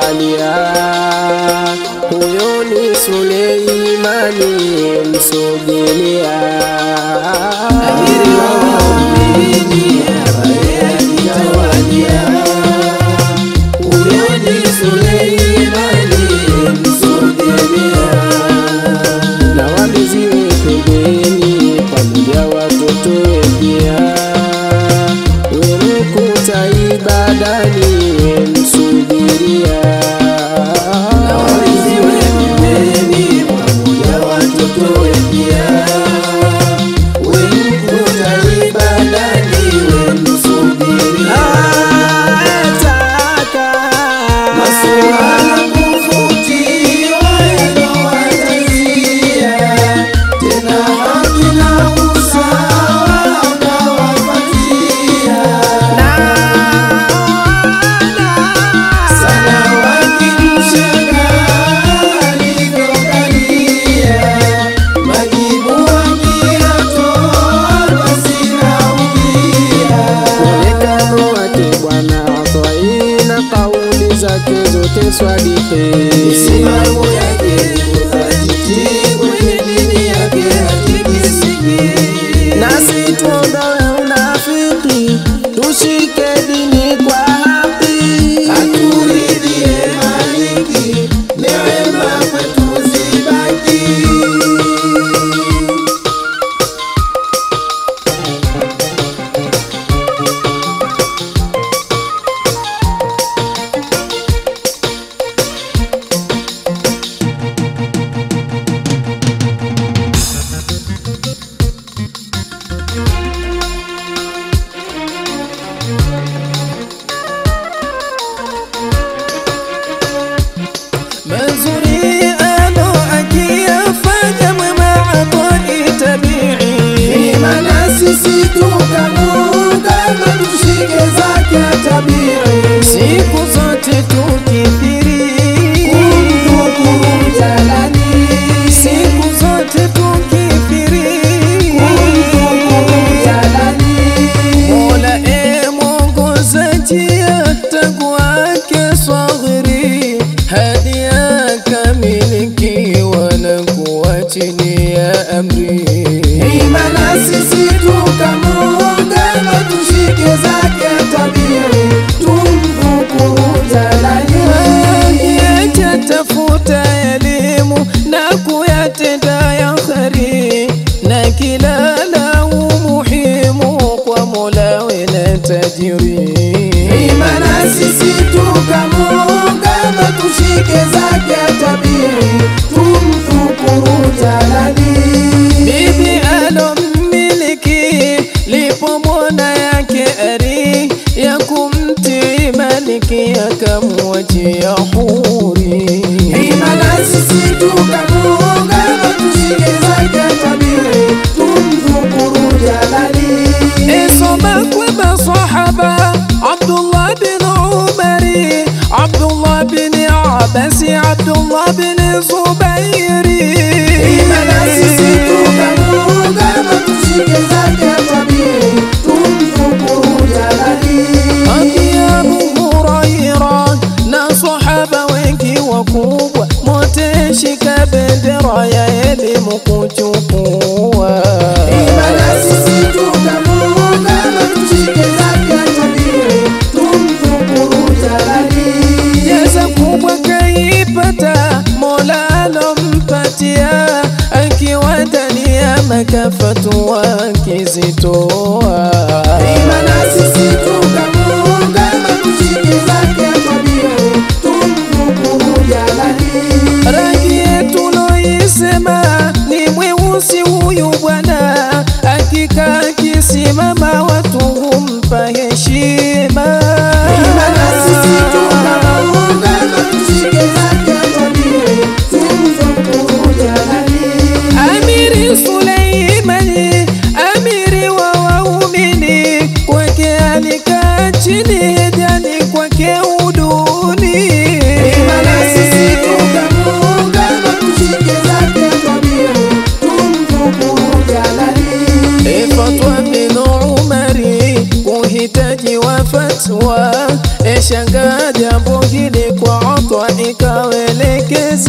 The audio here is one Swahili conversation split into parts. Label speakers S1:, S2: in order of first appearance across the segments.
S1: tawalia. Huyo ni Suleimani msogelea.
S2: Amiri wa waumini ambaye akitawalia. Huyo ni Suleimani msogelea.
S1: na waliziwe pembeni pamoja watoto pia wemekuta ibadani wemsubiria
S2: Na waliziwe pembeni pamoja watoto pia. Wemkuta ibadani wemsubiria. Masuala kufutiwa yanawatazia, tena haki na usawa akawapatia. Sana wakimshangaa alivyokalia, majibu akiyatoa basi naumia.
S1: mwonekano wake bwana twaina kauli zake zote swadihi
S2: Misimamo yake hajiti kwenye dini yake hatikisiki.
S1: nasi tuondoe unafiki tushike dini kwa haki
S2: Aturidhie Maliki, neema kwetu zibaki. Mazuri ano akiyafanya mwema atoi tabii. Maana sisi tukamuunga na tushike zake tabii.
S1: siku zote tukithiri
S2: Kumdhukuru jalani.
S1: siku zote tukithiri
S2: Kumdhukuru jalani.
S1: mola e mwongozaji tangu wake swaghiri hadi akamiliki wala kuwa chini ya amri
S2: Imana sisi tukamuunga na tushike zake tabiri, tumdhukuru jalani.
S1: Acha tafuta elimu na kuyatenda ya kheri, na kila la umuhimu kwa Mola wena tajiri.
S2: Imana sisi tukamuunga na tushike zake tabiri, tumdhukuru jalani.
S1: Bibi alommiliki lipo mwana yake ari ya kumtii maliki akamwachia huri.
S2: Imana sisi tukamuunga na tushike zake tabiri, tumdhukuru jalani.
S1: اسمك وبصحبة عبد الله بن عمري عبد الله بن عباسي عبد الله بن زبيري
S2: Imana sisi tukamuunga na tushike zake tabiri, tumdhukuru jalali.
S1: أبي أبو هريرة na sahaba wengi wakubwa mote shika bendera ya elimu kuchukua
S2: Imana sisi tukamuunga na tushike zake tabiri, tumdhukuru jalali.
S1: Jeza kubwa kaipata Mola alompatia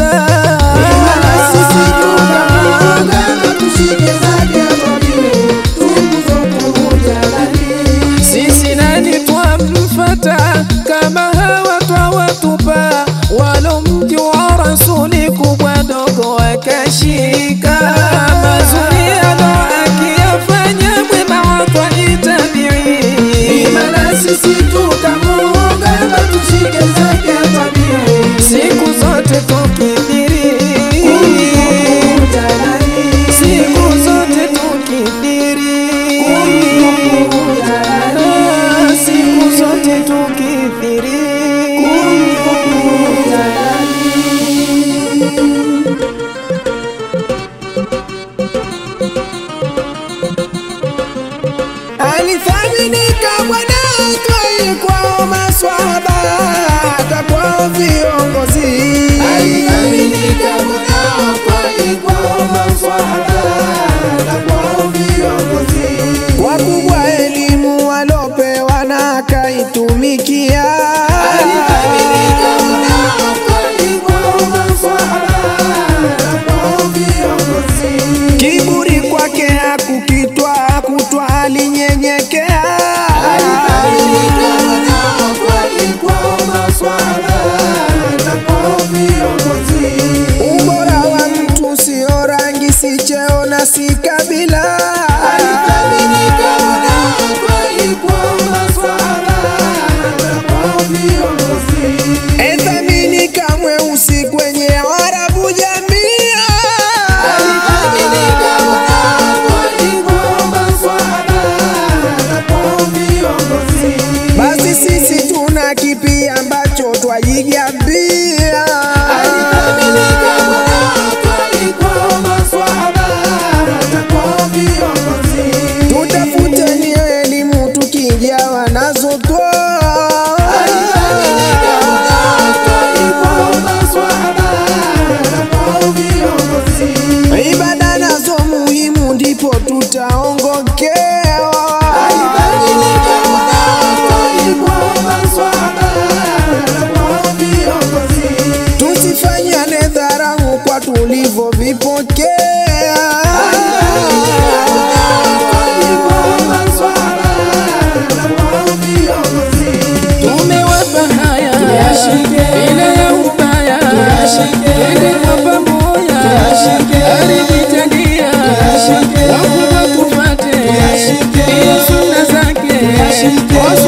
S2: Imana sisi tukamuungana tushike zake tabiri tumdhukuru jalali
S1: sisi nani twamfata kama hawa twawatupa walomjua rasuli kubwa dogo akashika mazuri alo akiyafanya mwema wakwa itabii
S2: Imana sisi tukamuungana tushike zake tabiri
S1: siku zote tukidhiri
S2: tumdhukuru jalali
S1: siku zote tukidhiri
S2: Kumdhukuru jalali.
S1: Ah, siku zote tukidhiri
S2: kumdhukuru jalali Alithaminika Bwana Toi kwa maswahaba hata kwa viongozi. Alithaminika Bwana Toi kwa maswahaba hata kwa viongozi. Kwa kubwa elimu walopewa na akaitumikia. Alithaminika Bwana Toi kwa maswahaba hata kwa viongozi. Kiburi kwake hakukitwa kutwa alinyenyekea. Ubora wa mtu sio rangi, si cheo na si kabila. Ethamini kamwe usi kwenye Arabu jamia. Basi sisi tuna kipi ambacho twajigambia? Tutafuteni elimu tukijawa nazo toa. Ibada nazo muhimu ndipo tutaongokewa. Tusifanyane dharau kwa tulivyovipokea.
S1: tumewapa haya bila ya ubaya twende kwa pamoja alijitalia wakubwa tufate hiyo sunna zake